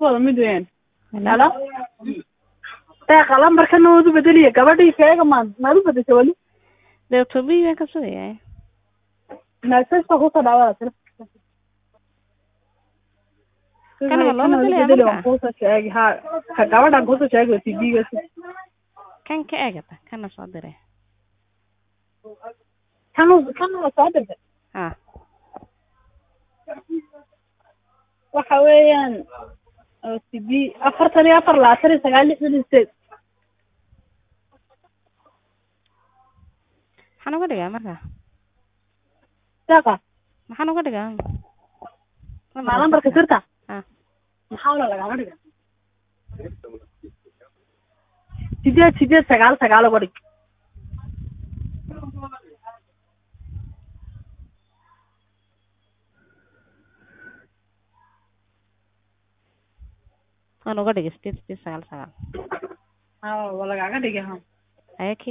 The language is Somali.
wada mid weyn halo deeqa lambarkana waad u bedeliya gabadhii keega maad maad u bedesha weli dee tobii baan ka sugayaa messageka kusoo dhaawada telefonka Kana ma loo bedelaya bedeli marka? waan kuusoo sheegi ha ka gabadhan kuusoo sheegi waa tv-ga kan ka eegata kana soo diray kan kan waa soo dirtay ha waxa weeyaan oo tv afartan iyo afar labaatan iyo sagaal lixdan iyo sideed maxaan uga dhigaa marka deeqa maxaan uga dhigaa maa lambarka sirta ha maxaa wala lagama dhiga sideed sideed sagaal sagaal uga dhig waan uga dhigay sideed sideed sagaal sagaal ha waa lagaga dhigay ha aya